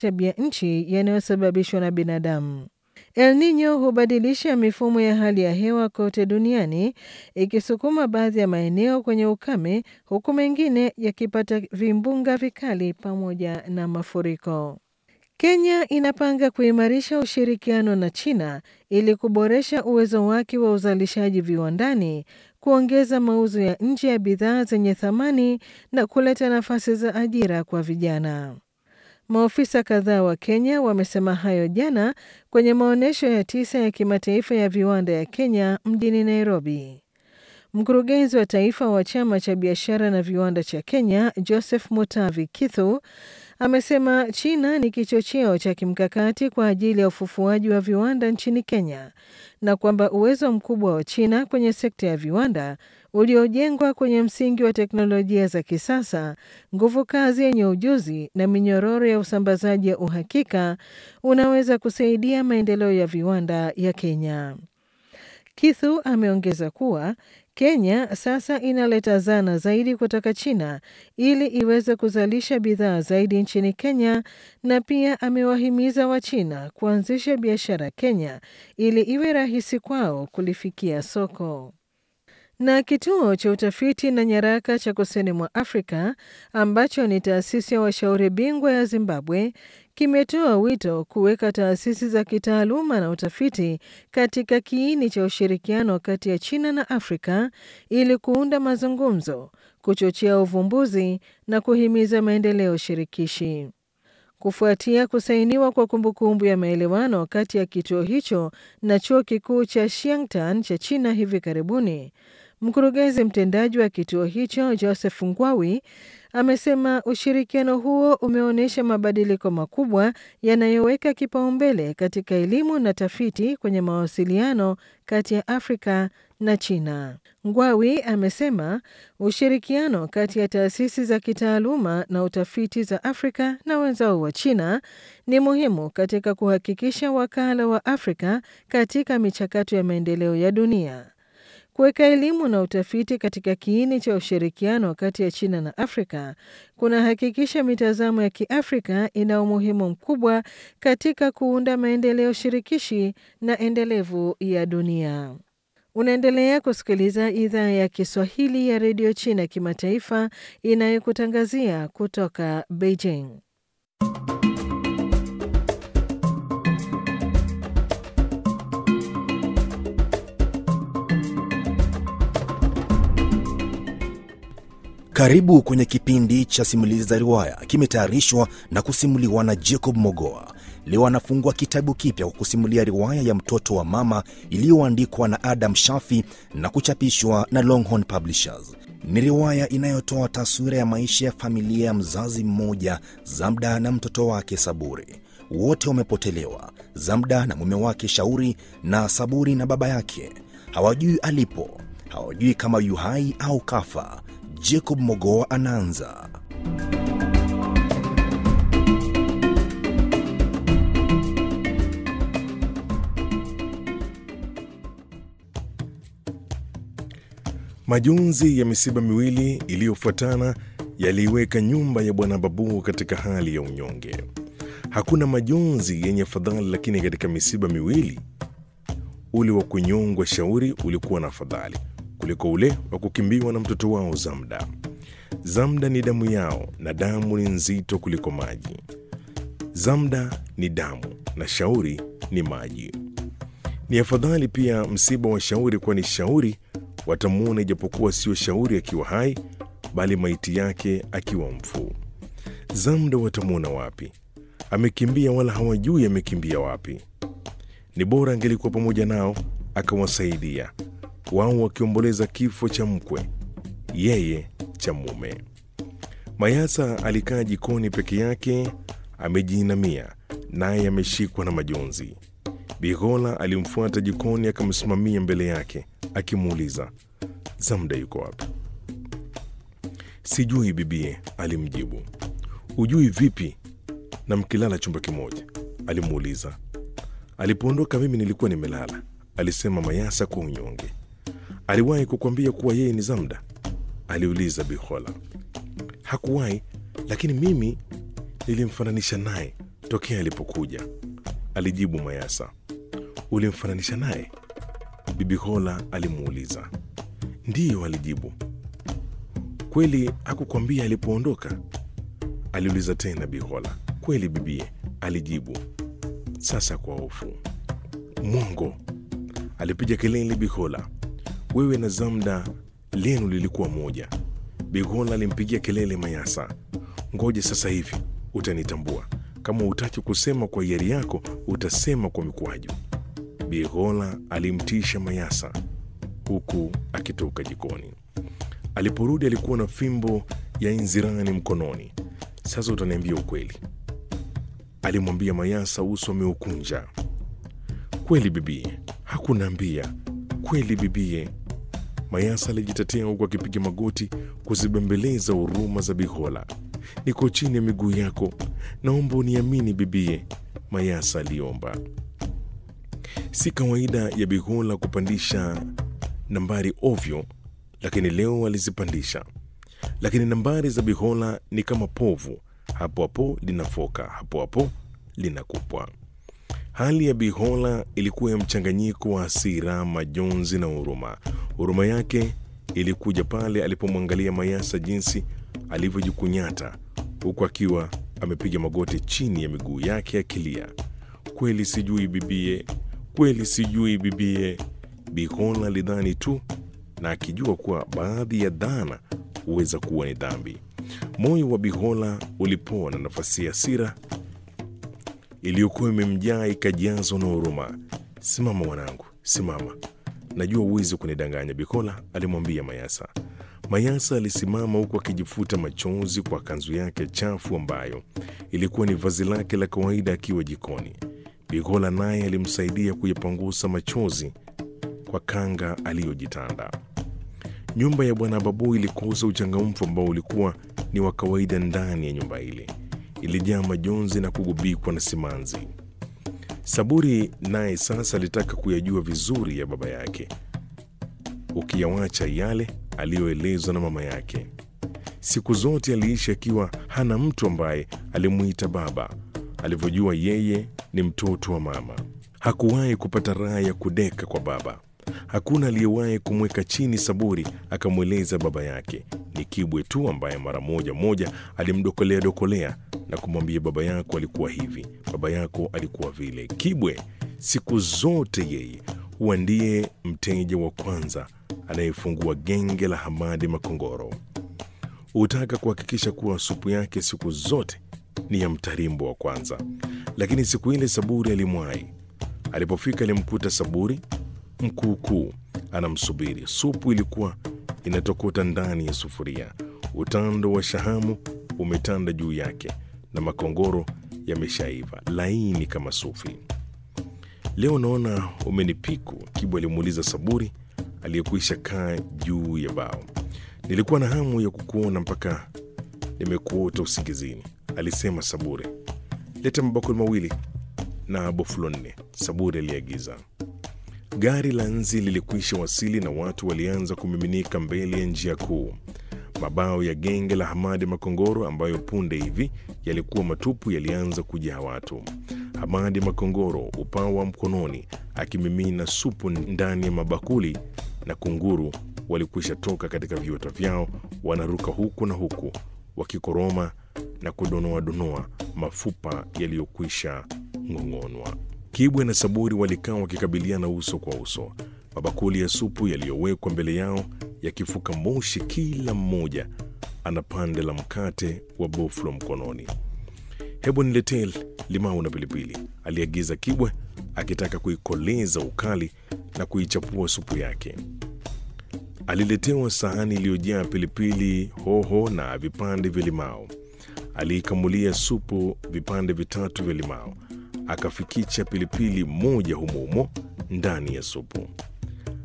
tabia nchi yanayosababishwa na binadamu. El Nino hubadilisha mifumo ya hali ya hewa kote duniani ikisukuma baadhi ya maeneo kwenye ukame huku mengine yakipata vimbunga vikali pamoja na mafuriko. Kenya inapanga kuimarisha ushirikiano na China ili kuboresha uwezo wake wa uzalishaji viwandani, kuongeza mauzo ya nje ya bidhaa zenye thamani na kuleta nafasi za ajira kwa vijana. Maofisa kadhaa wa Kenya wamesema hayo jana kwenye maonyesho ya tisa ya kimataifa ya viwanda ya Kenya mjini Nairobi. Mkurugenzi wa taifa wa chama cha biashara na viwanda cha Kenya, Joseph Mutavi Kithu, amesema China ni kichocheo cha kimkakati kwa ajili ya ufufuaji wa viwanda nchini Kenya na kwamba uwezo mkubwa wa China kwenye sekta ya viwanda uliojengwa kwenye msingi wa teknolojia za kisasa, nguvu kazi yenye ujuzi na minyororo ya usambazaji ya uhakika unaweza kusaidia maendeleo ya viwanda ya Kenya. Kithu ameongeza kuwa Kenya sasa inaleta zana zaidi kutoka China ili iweze kuzalisha bidhaa zaidi nchini Kenya na pia amewahimiza Wachina kuanzisha biashara Kenya ili iwe rahisi kwao kulifikia soko. Na kituo cha utafiti na nyaraka cha kusini mwa Afrika ambacho ni taasisi ya washauri bingwa ya Zimbabwe kimetoa wito kuweka taasisi za kitaaluma na utafiti katika kiini cha ushirikiano kati ya China na Afrika ili kuunda mazungumzo, kuchochea uvumbuzi na kuhimiza maendeleo shirikishi. Kufuatia kusainiwa kwa kumbukumbu ya maelewano kati ya kituo hicho na chuo kikuu cha Xiangtan cha China hivi karibuni, mkurugenzi mtendaji wa kituo hicho Joseph Ngwawi amesema ushirikiano huo umeonyesha mabadiliko makubwa yanayoweka kipaumbele katika elimu na tafiti kwenye mawasiliano kati ya Afrika na China. Ngwawi amesema ushirikiano kati ya taasisi za kitaaluma na utafiti za Afrika na wenzao wa China ni muhimu katika kuhakikisha wakala wa Afrika katika michakato ya maendeleo ya dunia. Kuweka elimu na utafiti katika kiini cha ushirikiano kati ya China na Afrika kunahakikisha mitazamo ya Kiafrika ina umuhimu mkubwa katika kuunda maendeleo shirikishi na endelevu ya dunia. Unaendelea kusikiliza idhaa ya Kiswahili ya redio China kimataifa inayokutangazia kutoka Beijing. Karibu kwenye kipindi cha simulizi za riwaya, kimetayarishwa na kusimuliwa na Jacob Mogoa. Leo anafungua kitabu kipya kwa kusimulia riwaya ya mtoto wa mama iliyoandikwa na Adam Shafi na kuchapishwa na Longhorn Publishers. Ni riwaya inayotoa taswira ya maisha ya familia ya mzazi mmoja, Zamda na mtoto wake Saburi. Wote wamepotelewa, Zamda na mume wake Shauri, na Saburi na baba yake. Hawajui alipo, hawajui kama yu hai au kafa. Jacob Mogoa anaanza. Majonzi ya misiba miwili iliyofuatana yaliiweka nyumba ya bwana Babu katika hali ya unyonge. Hakuna majonzi yenye fadhali, lakini katika misiba miwili ule wa kunyongwa Shauri ulikuwa na fadhali kuliko ule wa kukimbiwa na mtoto wao Zamda. Zamda ni damu yao na damu ni nzito kuliko maji. Zamda ni damu na Shauri ni maji. Ni afadhali pia msiba wa Shauri, kwani Shauri watamwona ijapokuwa sio Shauri akiwa hai, bali maiti yake akiwa mfu. Zamda watamwona wapi? Amekimbia wala hawajui amekimbia wapi. Ni bora angelikuwa pamoja nao akawasaidia wao wakiomboleza kifo cha mkwe, yeye cha mume. Mayasa alikaa jikoni peke yake, amejiinamia, naye ameshikwa na majonzi. Bigola alimfuata jikoni, akamsimamia mbele yake, akimuuliza Zamda yuko wapi? Sijui bibie, alimjibu. Ujui vipi na mkilala chumba kimoja? alimuuliza. Alipoondoka mimi nilikuwa nimelala, alisema Mayasa kwa unyonge. Aliwahi kukwambia kuwa yeye ni Zamda? aliuliza Bihola. Hakuwahi, lakini mimi nilimfananisha naye tokea alipokuja, alijibu Mayasa. Ulimfananisha naye? Bibi Hola alimuuliza. Ndiyo, alijibu. Kweli hakukwambia alipoondoka? aliuliza tena Bihola. Kweli bibie, alijibu, sasa kwa hofu. Mwongo, alipiga kelele Bihola. Wewe na Zamda lenu lilikuwa moja. Bihola alimpigia kelele Mayasa. Ngoje sasa hivi utanitambua. Kama utaki kusema kwa hiari yako, utasema kwa mikwaju. Bihola alimtisha Mayasa huku akitoka jikoni. Aliporudi alikuwa na fimbo ya inzirani mkononi. Sasa utaniambia ukweli, alimwambia Mayasa, uso ameukunja. Kweli bibie, hakunaambia kweli bibie. Mayasa alijitetea huku akipiga magoti kuzibembeleza huruma za Bihola. Niko chini ya miguu yako, naomba uniamini bibie, Mayasa aliomba. Si kawaida ya Bihola kupandisha nambari ovyo, lakini leo alizipandisha. Lakini nambari za Bihola ni kama povu, hapo hapo linafoka, hapo hapo linakupwa. Hali ya Bihola ilikuwa ya mchanganyiko wa hasira, majonzi na huruma. Huruma yake ilikuja pale alipomwangalia Mayasa jinsi alivyojikunyata huku akiwa amepiga magoti chini ya miguu yake akilia, kweli sijui bibie, kweli sijui bibie. Bihola alidhani tu na akijua kuwa baadhi ya dhana huweza kuwa ni dhambi. Moyo wa Bihola ulipoa na nafasi ya hasira iliyokuwa imemjaa ikajazwa na huruma. Simama mwanangu, simama, najua huwezi kunidanganya, Bihola alimwambia Mayasa. Mayasa alisimama huku akijifuta machozi kwa kanzu yake chafu ambayo ilikuwa ni vazi lake la kawaida akiwa jikoni. Bihola naye alimsaidia kuyapangusa machozi kwa kanga aliyojitanda. Nyumba ya bwana Babu ilikosa uchangamfu ambao ulikuwa ni wa kawaida ndani ya nyumba ile. Ilijaa majonzi na kugubikwa na simanzi. Saburi naye sasa alitaka kuyajua vizuri ya baba yake, ukiyawacha yale aliyoelezwa na mama yake. Siku zote aliishi akiwa hana mtu ambaye alimuita baba, alivyojua yeye ni mtoto wa mama. Hakuwahi kupata raha ya kudeka kwa baba. Hakuna aliyewahi kumweka chini Saburi akamweleza baba yake. Ni Kibwe tu ambaye mara moja moja alimdokolea dokolea na kumwambia baba yako alikuwa hivi, baba yako alikuwa vile. Kibwe siku zote yeye huwa ndiye mteja wa kwanza anayefungua genge la Hamadi Makongoro. Hutaka kuhakikisha kuwa supu yake siku zote ni ya mtarimbo wa kwanza. Lakini siku ile Saburi alimwahi. Alipofika alimkuta Saburi mkuukuu anamsubiri. Supu ilikuwa inatokota ndani ya sufuria, utando wa shahamu umetanda juu yake na makongoro yameshaiva laini kama sufi. Leo naona umenipiku, Kibwa alimuuliza Saburi aliyekuisha kaa juu ya bao. Nilikuwa na hamu ya kukuona mpaka nimekuota usingizini, alisema Saburi. Leta mabakuli mawili na bofulo nne, Saburi aliagiza. Gari la nzi lilikwisha wasili na watu walianza kumiminika mbele ya njia kuu. Mabao ya genge la Hamadi Makongoro ambayo punde hivi yalikuwa matupu yalianza kujaa watu. Hamadi Makongoro, upawa mkononi, akimimina supu ndani ya mabakuli, na kunguru walikwisha toka katika viota vyao, wanaruka huku na huku wakikoroma na kudonoadonoa mafupa yaliyokwisha ng'ong'onwa. Kibwe na Saburi walikaa wakikabiliana uso kwa uso, mabakuli ya supu yaliyowekwa mbele yao yakifuka moshi, kila mmoja ana pande la mkate wa boflo mkononi. Hebu niletee limau na pilipili, aliagiza Kibwe akitaka kuikoleza ukali na kuichapua supu yake. Aliletewa sahani iliyojaa pilipili hoho na vipande vya limao. Aliikamulia supu vipande vitatu vya limao, akafikicha pilipili moja humo humo ndani ya supu.